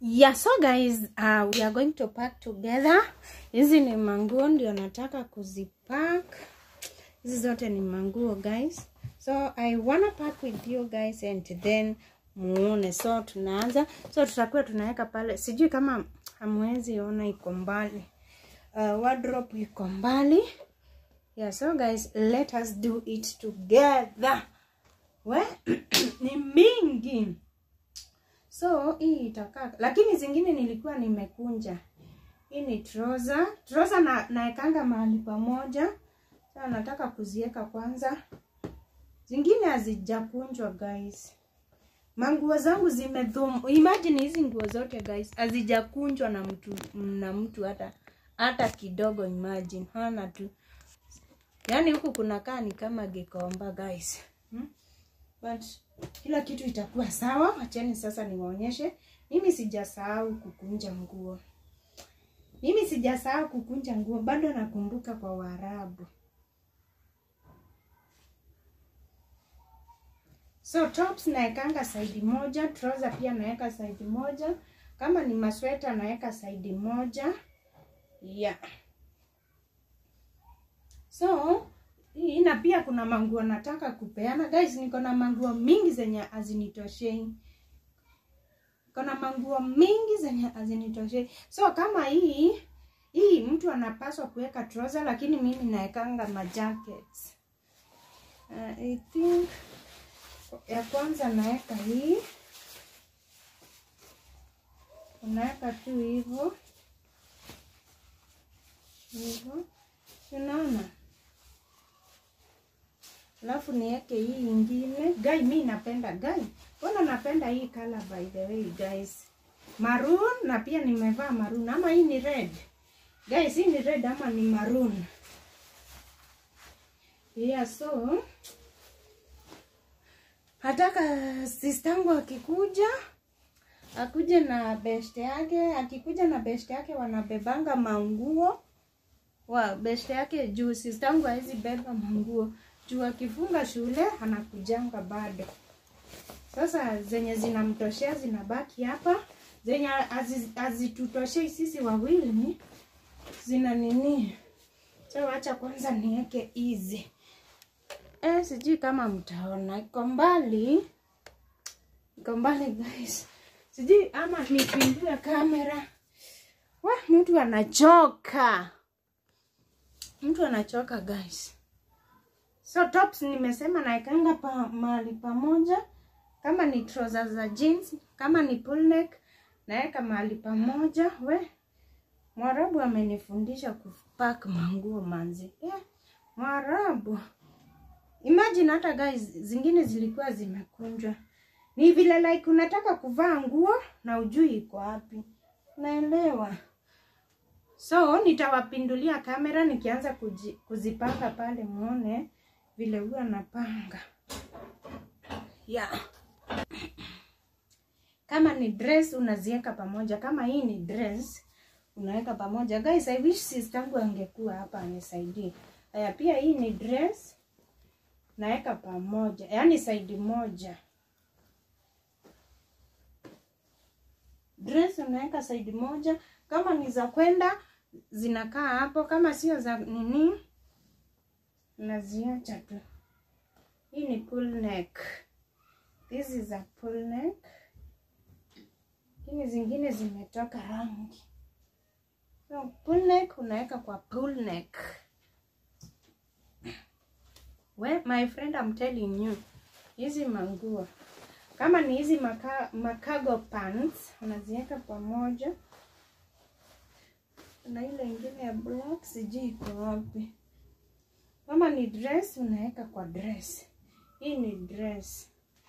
yeah so guys uh, we are going to pack together hizi ni manguo ndio nataka kuzipack hizi zote ni manguo guys so i wanna pack with you guys and then muone so tunaanza so tutakuwa tunaweka pale sijui kama hamwezi ona iko mbali uh, wardrobe iko mbali yeah so guys let us do it together we ni mingi so hii itakaa lakini zingine nilikuwa nimekunja hii ni trouser trouser na naekanga mahali pamoja sasa nataka kuziweka kwanza zingine hazijakunjwa guys manguo zangu zimedhum imagine hizi nguo zote guys hazijakunjwa na mtu na mtu hata hata kidogo imagine hana tu yaani huku kunakaa ni kama gikomba guys hmm? but kila kitu itakuwa sawa wacheni sasa niwaonyeshe mimi sijasahau kukunja nguo mimi sijasahau kukunja nguo bado nakumbuka kwa waarabu so tops naekanga saidi moja trouser pia naeka saidi moja kama ni masweta naeka saidi moja yeah so hii na pia kuna manguo nataka kupeana guys niko na manguo mingi zenye hazinitoshei kuna manguo mingi zenye hazinitoshei so kama hii hii mtu anapaswa kuweka trouser lakini mimi naekanga majackets uh, I think ya kwanza naeka hii unaweka tu hivyo hivyo unaona alafu niweke hii ingine gai mi napenda gai mbona napenda hii color by the way guys maroon na pia nimevaa maroon ama hii ni red guys hii ni red ama ni maroon yeah so hataka sistangu akikuja akuje na beshte yake akikuja na beshte yake wanabebanga manguo wa beshte yake juu sistangu hawezi beba manguo juu akifunga shule anakujanga bado sasa zenye zinamtoshea zinabaki hapa zenye hazitutoshei sisi wawili zina nini so wacha kwanza niweke hizi eh, sijui kama mtaona iko mbali iko mbali guys sijui ama nipindue kamera wa mtu anachoka mtu anachoka guys so tops nimesema naekanga pa mahali pamoja kama ni trousers za jeans kama ni pull neck naweka mahali pamoja we mwarabu amenifundisha kupack manguo manzi yeah. mwarabu imagine hata guys zingine zilikuwa zimekunjwa ni vile like unataka kuvaa nguo na ujui iko wapi naelewa so nitawapindulia kamera nikianza kuji, kuzipanga pale muone vile huwa napanga yeah. kama ni dress unaziweka pamoja kama hii ni dress unaweka pamoja guys i wish sistangu angekuwa hapa anisaidie haya pia hii ni dress naweka pamoja yaani saidi moja dress unaweka saidi moja kama ni za kwenda zinakaa hapo kama sio za nini naziacha tu hii ni pull neck this is a pull neck lakini zingine zimetoka rangi so pull neck unaweka kwa pull neck we my friend I'm telling you hizi manguo kama ni hizi maka, makago pants unaziweka pamoja na ile ingine ya black sijui iko wapi kama ni dress unaweka kwa dress hii ni dress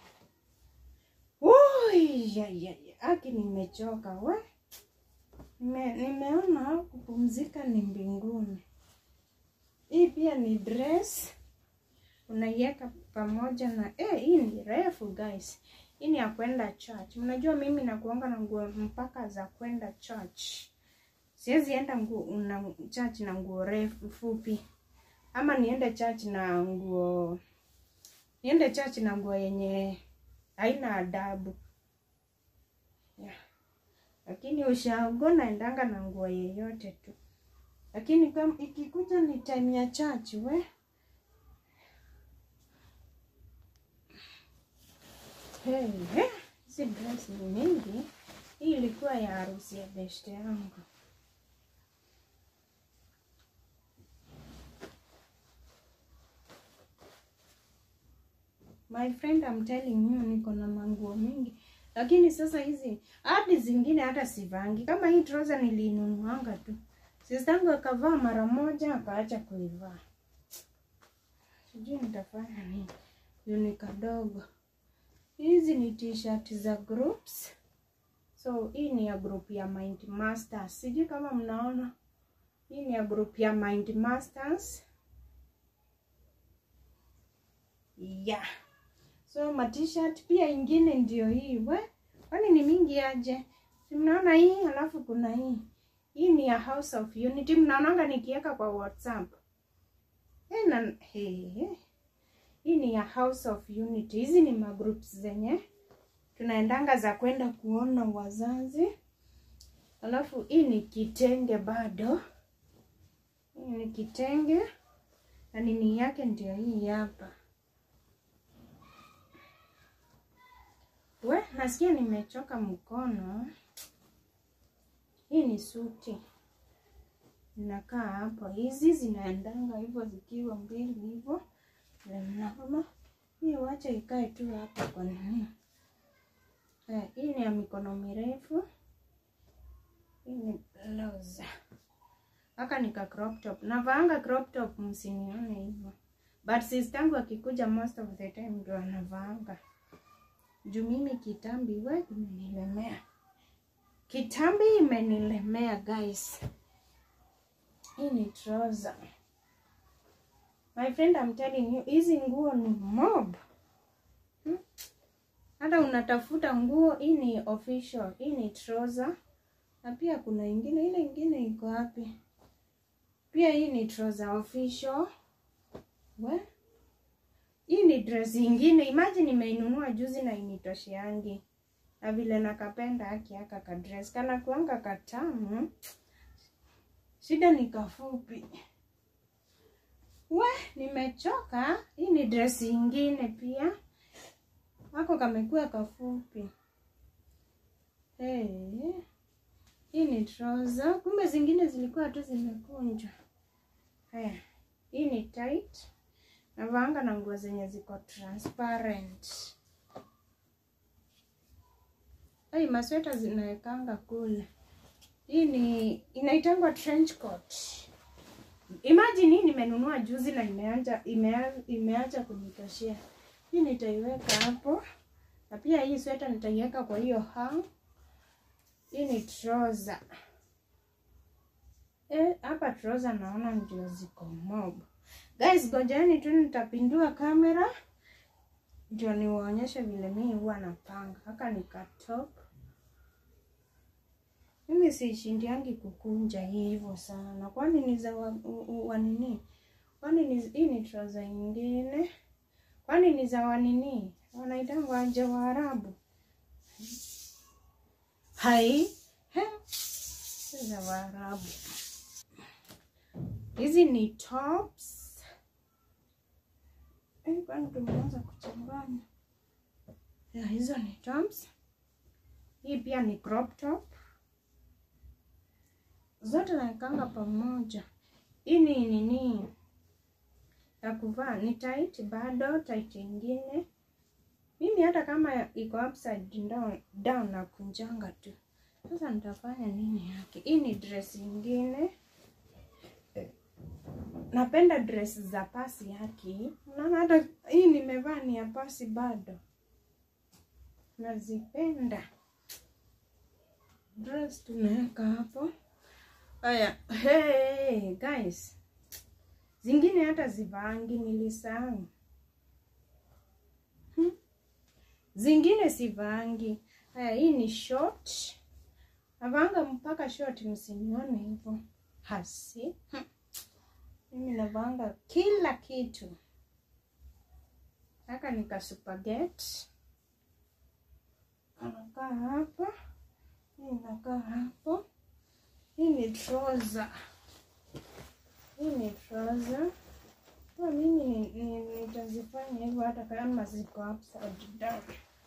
Ui, ya, ya, ya. aki nimechoka we Nime, nimeona kupumzika ni mbinguni hii pia ni dress unaiweka pamoja na eh, hii ni refu guys hii ni ya kwenda church mnajua mimi nakuanga na nguo mpaka za kwenda church siwezi enda nguo na church na nguo refu fupi ama niende church na nguo niende church na nguo yenye haina adabu yeah. lakini ushago naendanga na nguo yeyote tu, lakini kama ikikuja ni time ya church we Hey, hey, hizi dress ni mingi. Hii ilikuwa ya harusi ya beshte yangu. My friend, I'm telling you, niko na manguo mingi, lakini sasa hizi hadi zingine hata sivangi. Kama hii trouser nilinunuanga tu, sistangu akavaa mara moja akaacha kuivaa. Sijui nitafanya nini, juu ni kadogo. Hizi ni t-shirt za groups. So hii ni ya group ya Mind Masters. Sijui kama mnaona. Hii ni ya group ya Mind Masters. Yeah. So ma t-shirt pia ingine ndio hii. We, kwani ni mingi aje? Si mnaona hii alafu kuna hii. Hii ni ya House of Unity. Mnaonanga nikiweka kwa WhatsApp. Eh, na hey, hey. Hii ni ya House of Unity. Hizi ni magroups zenye tunaendanga za kwenda kuona wazazi. Alafu hii ni kitenge bado, hii ni kitenge na nini yake ndio hii hapa. We, nasikia nimechoka mkono. Hii ni suti inakaa hapo. Hizi zinaendanga hivyo zikiwa mbili hivyo mama hii wacha ikae tu hapa kwa nini? Eh, hii ni ya mikono mirefu. Hii ni blouse. Haka nika crop top. Navaanga crop top msinione hivyo. But sistangu akikuja most of the time ndio anavaanga. Juu mimi kitambi we imenilemea. Kitambi imenilemea guys. Hii ni trouser. My friend, I'm telling you, hizi nguo ni mob. Hmm? Hata unatafuta nguo, hii ni official, hii ni trouser. Na pia kuna ingine, ile ingine iko wapi? Pia hii ni trouser official. We? Hii ni dress ingine. Imagine nimeinunua juzi na initosheangi. Na vile nakapenda haki haka ka dress. Kana kuanga katamu. Shida ni kafupi. We, nimechoka. Hii ni dress ingine pia. Wako kamekuwa kafupi. Hey. Hii ni trouser. Kumbe zingine zilikuwa tu zimekunjwa. Haya. Hii ni tight. Navaanga na nguo zenye ziko transparent. Hey, masweta zinawekanga kule. Hii ni inaitangwa trench coat. Imagine hii nimenunua juzi na imeanza imeanza, imeacha kunitoshea. Hii nitaiweka hapo. Na pia hii sweta nitaiweka kwa hiyo hang. Hii ni trouser. Eh, hapa trouser naona ndio ziko mob. Guys, gojani tu nitapindua kamera ndio niwaonyeshe vile mimi huwa napanga. Haka ni ka top. Mimi siishindiangi kukunja hivyo sana. Kwani ni za wa, wa nini? Kwani ni hii ni trouser nyingine? Kwani ni za wa nini? Wanaitangwa aje Waarabu? Hai, he, si za Waarabu. Hizi ni tops. Eh, kwani tumeanza kuchanganya. Ya, hizo ni tops. Hii pia ni crop top. Zote naekanga pamoja. Hii ni nini ya kuvaa, ni tight bado, tight ingine. Mimi hata kama iko upside down, down na kunjanga tu. Sasa nitafanya nini yake? Hii ni dress ingine. Napenda dress za pasi yake. Unaona hata hii nimevaa ni ya pasi bado. Nazipenda. Dress tunaweka hapo. Haya, hey guys. Zingine hata zivaangi nilisahau. Hmm. Zingine sivaangi. Haya, hii ni short. Navaanga mpaka short, msinione hivyo. Hasi. Hmm. Mimi navaanga kila kitu. Haka nika superget. Anakaa hapa. Hii inakaa hapo. Hii ni trouser. Hii ni trouser. Kwa mimi ni- ni- nitazifanya hivyo hata kama ziko upside down.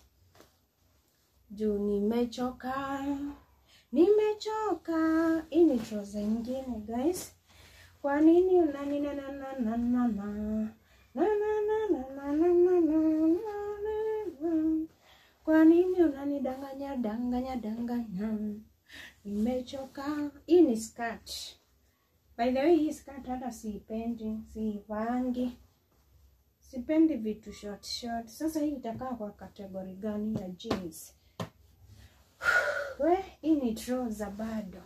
Juu nimechoka. Nimechoka. Hii ni trouser ingine guys. Kwa nini unani na na na na na na na na na na na na na na na na kwa nini unanidanganya danganya danganya? Nimechoka. Hii ni skirt. By the way, hii skirt hata siipendi, siivangi. Sipendi vitu short short. Sasa hii itakaa kwa kategori gani ya jeans? We, hii ni trouser bado.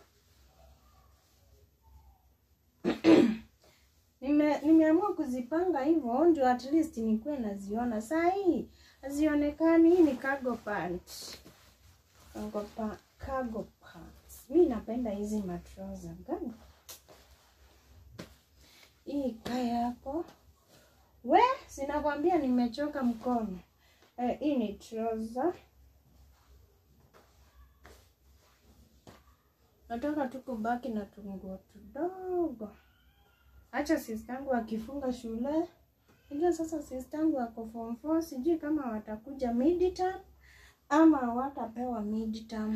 Nime, nimeamua kuzipanga hivyo ndio at least nikuwe naziona. Saa hii hazionekani. Hii ni cargo pant. Cargo, pa, cargo pants. Mi napenda hizi matroza gani. Hii ikae hapo. We, sinakwambia nimechoka mkono. Eh, hii ni trouser. Nataka tu kubaki na tunguo tudogo. Acha sistangu akifunga shule. Unajua sasa sistangu ako form 4, sijui kama watakuja midterm ama watapewa midterm.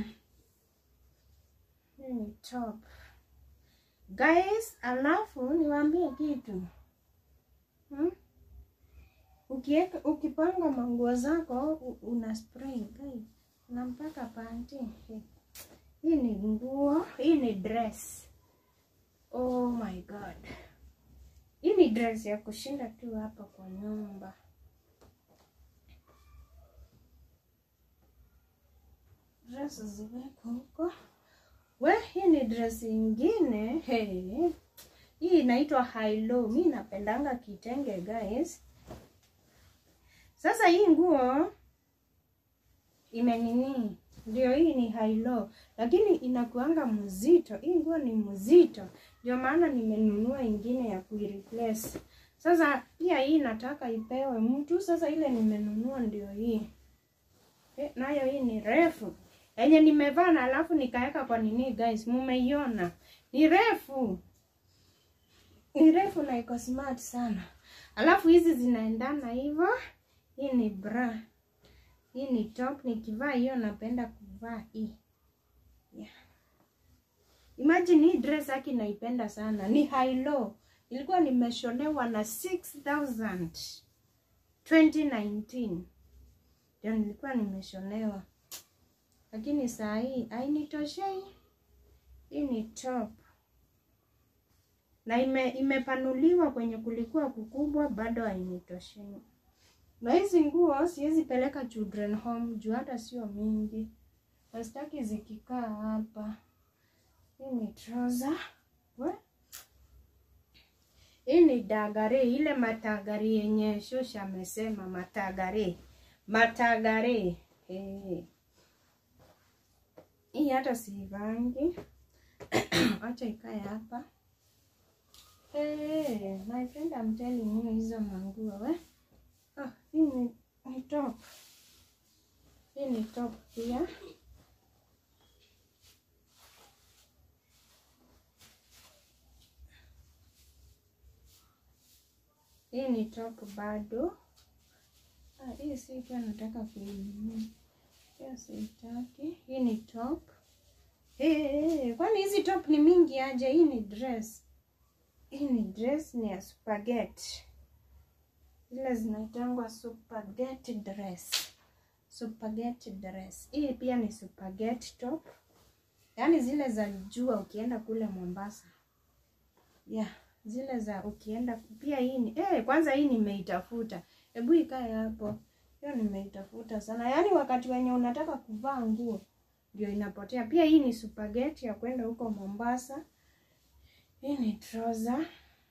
Hii ni top. Guys, alafu niwaambie kitu. Hmm? Ukieka, ukipanga manguo zako u- una spray guys. Unampaka panty. Hii ni nguo, hii ni dress. Oh my god. Hii ni dress ya kushinda tu hapa kwa nyumba. Dress ziweko huko. We, hii ni dress ingine. Hey. Hii inaitwa high low. Mi napendanga kitenge guys. Sasa hii nguo imenini, ndio hii ni high low, lakini inakuanga mzito. Hii nguo ni mzito, ndio maana nimenunua ingine ya kuireplace. Sasa pia hii nataka ipewe mtu. Sasa ile nimenunua ndio hii Eh, nayo hii ni refu yenye nimevaa na alafu nikaweka kwa nini guys, mumeiona ni refu, ni refu na iko smart sana. Alafu hizi zinaendana hivyo. Hii ni bra, hii ni top. Nikivaa hiyo napenda kuvaa hii yeah. Imagine hii dress haki naipenda sana, ni high low, ilikuwa nimeshonewa na 6000 2019 ndio nilikuwa nimeshonewa, lakini saa hii hainitoshei. Hii ni top na ime, imepanuliwa kwenye kulikuwa kukubwa, bado hainitoshei. Na hizi nguo siwezi peleka children home juu hata sio mingi, nasitaki zikikaa hapa. Hii ni trouser. We? Hii ni dagare, ile matagare yenye shosha amesema matagare, matagare. Hey. Hii hata siivangi, acha ikae hapa. Hey, my friend, I'm telling you hizo manguo we. Ah, hii ni, ni top. Hii ni top pia. Hii ni top bado. Ah, hii si pia nataka kuinunua. Pia sitaki. Hii ni top. Hey, hey, kwani hizi top ni mingi aje? Hii ni dress. Hii ni dress ni ya spaghetti. Zile zinaitangwa spaghetti dress. Spaghetti dress. Hii pia ni spaghetti top. Yaani zile za jua ukienda kule Mombasa. Yeah, zile za ukienda pia hii ni eh, kwanza hii nimeitafuta. Hebu ikae hapo. Hiyo nimeitafuta sana. Yaani wakati wenye unataka kuvaa nguo ndio inapotea. Pia hii ni spaghetti ya kwenda huko Mombasa. Hii ni trouser.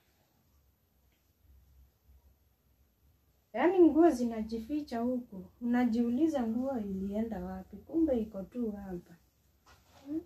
Yaani nguo zinajificha huku, unajiuliza nguo ilienda wapi? Kumbe iko tu hapa. Hmm?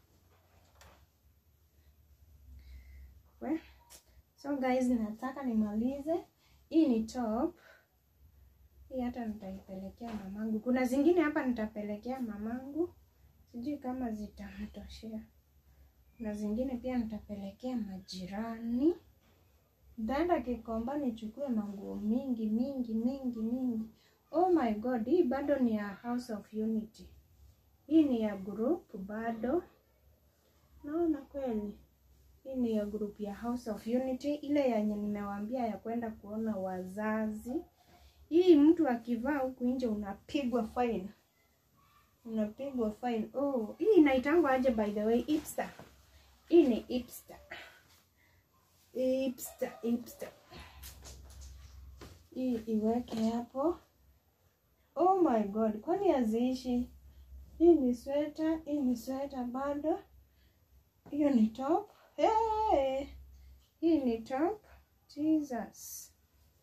We. So guys, nataka nimalize. Hii ni top. Hii hata nitaipelekea mamangu. Kuna zingine hapa nitapelekea mamangu. sijui kama zitamtoshea, na zingine pia nitapelekea majirani. Nitaenda Kikomba nichukue manguo mingi mingi mingi mingi. Oh my god, hii bado ni ya House of Unity. Hii ni ya group bado. Naona kweli. Hii ni ya group ya House of Unity, ile yenye nimewaambia ya kwenda kuona wazazi. Hii mtu akivaa huku nje unapigwa fine. Unapigwa fine. Oh, hii inaitangwa aje by the way? Hipster. Hii ni hipster. Hipster, hipster. Hii iweke hapo. Oh my god, kwani haziishi? Hii ni sweta, hii ni sweta bado. Hiyo ni top. Hey! Hii ni top. Jesus.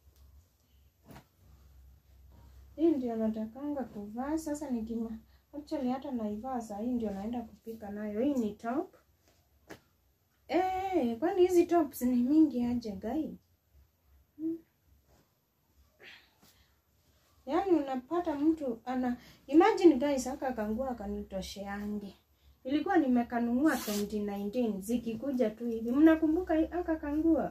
Hii ndio natakanga kuvaa sasa nikima. Actually hata naivaa saa hii ndio naenda kupika nayo. Hii ni top. Eh, kwani hizi tops ni mingi aje gai? Hmm. Yaani unapata mtu ana imagine guys aka kangua kanitosheange. Ilikuwa nimekanunua 2019 zikikuja tu hivi. Mnakumbuka aka kangua?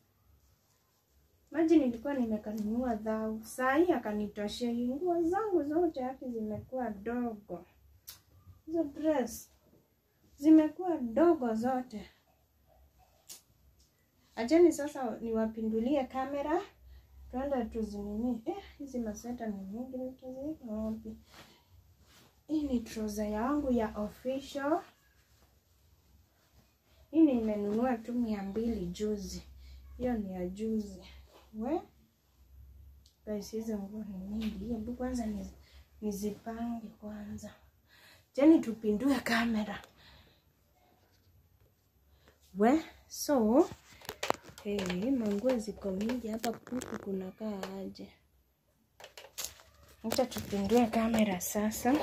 Maji nilikuwa nimekanunua dhau. Saa hii akanitoshea. Nguo zangu zote haki zimekuwa dogo. Hizo dress zimekuwa dogo zote. Acheni sasa niwapindulie kamera. Tuende tuzinini. Eh, hizi masweta ni mingi nitaziweka wapi? Hii ni trouser yangu ya official. Hii nimenunua tu mia mbili juzi. Hiyo ni ya juzi. We guys, hizi nguo ni mingi. Hebu kwanza niz, nizipange kwanza. Jeni tupindue kamera. We so hey, manguo ziko mingi hapa. Huku kunakaa aje? Acha tupindue kamera sasa.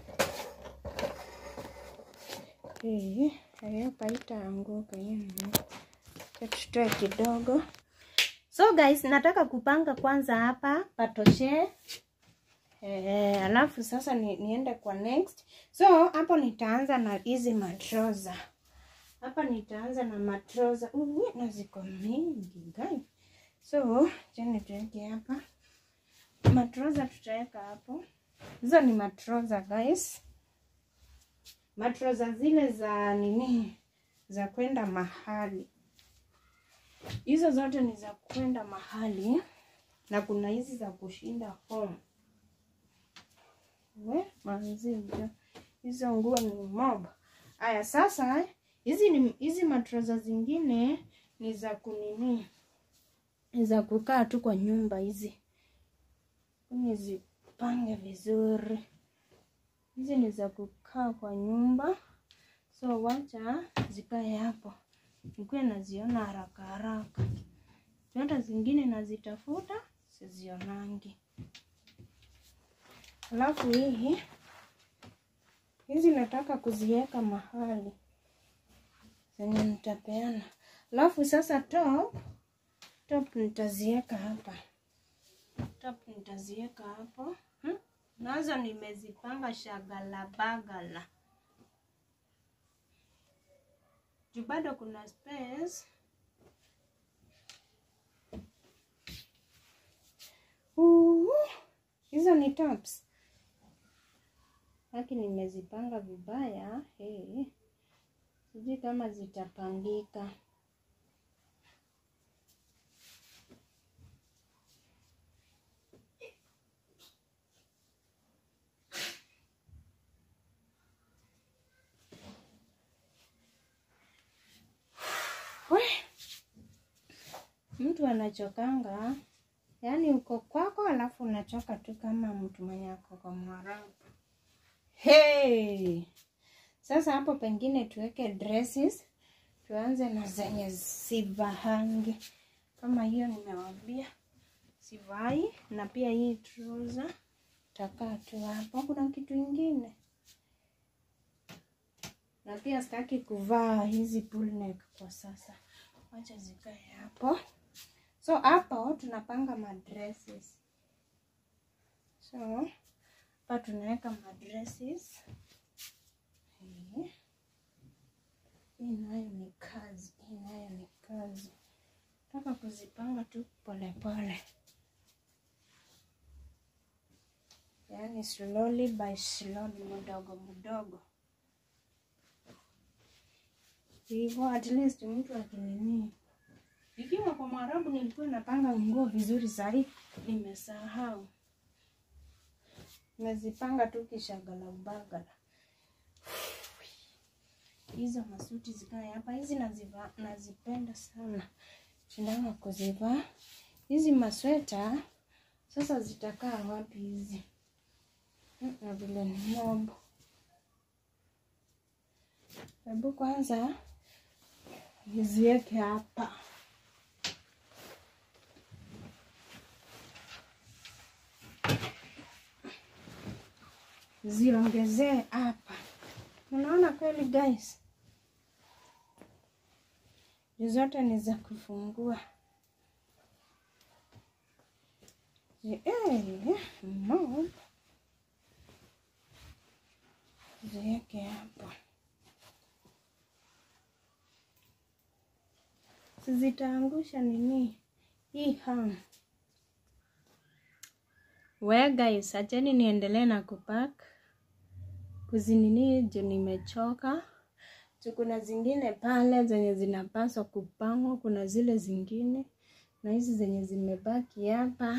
Hey, hapa itaanguka hiyo. Tutoe kidogo. So guys, nataka kupanga kwanza hapa patoshe. Eh, alafu sasa ni, niende kwa next. So hapo nitaanza na hizi matroza. Hapa nitaanza na matroza. Uh, na ziko mingi guys. So, cheni tuweke hapa. Matroza tutaweka hapo. Hizo ni matroza guys. Matroza zile za nini? Za kwenda mahali. Hizo zote ni za kwenda mahali na kuna hizi za kushinda home. We manzija, hizo nguo ni mob. Aya, sasa hizi ni hizi matroza zingine ni za kunini, ni za kukaa tu kwa nyumba hizi, nizipange vizuri. Hizi ni za kukaa kwa nyumba, so wacha zikae hapo nikuwe naziona haraka haraka. Hata zingine nazitafuta sizionangi. Alafu hii hizi nataka kuziweka mahali zenye nitapeana. Alafu sasa top top nitaziweka hapa, top nitaziweka hapo hmm? Nazo nimezipanga shagala bagala juu bado kuna space. Uh, hizo ni tops haki nimezipanga vibaya. Hey, sijui kama zitapangika. Mtu anachokanga, yaani uko kwako, alafu unachoka tu kama mtu mwenye ako kwa Mwarabu. Hey! Sasa hapo pengine tuweke dresses, tuanze na zenye sivahangi kama hiyo nimewambia sivai, na pia hii trouser takaa tu hapo. Kuna kitu ingine na pia sitaki kuvaa hizi pull neck kwa sasa, wacha zikae hapo. So hapo tunapanga madresses. So hapa tunaweka madresses. tu polepole, yaani slowly by slowly, mdogo mdogo hivyo, at least mtu akinini. Ikiwa kwa Mwarabu nilikuwa napanga nguo vizuri, sahii nimesahau, nazipanga tu kishagala ubagala. Hizo masuti zikae hapa, hizi naziva, nazipenda sana, shindana kuzivaa hizi masweta. Sasa zitakaa wapi hizi? Na vile ni mobo. Hebu kwanza niziweke hapa. Ziongezee hapa. Unaona kweli guys? Zote ni za kufungua. Eh, mob. Ziweke hapa. Zitaangusha nini hii ham. We guys, acheni niendelee na kupack kuzinini juu nimechoka. Kuna zingine pale zenye zinapaswa kupangwa, kuna zile zingine na hizi zenye zimebaki hapa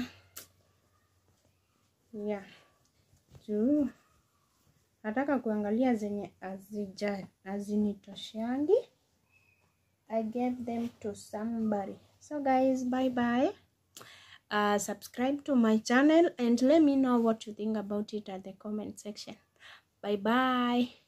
yeah. Juu nataka kuangalia zenye azija azinitoshangi. I gave them to somebody. So guys, bye bye. Uh, subscribe to my channel and let me know what you think about it at the comment section. Bye bye.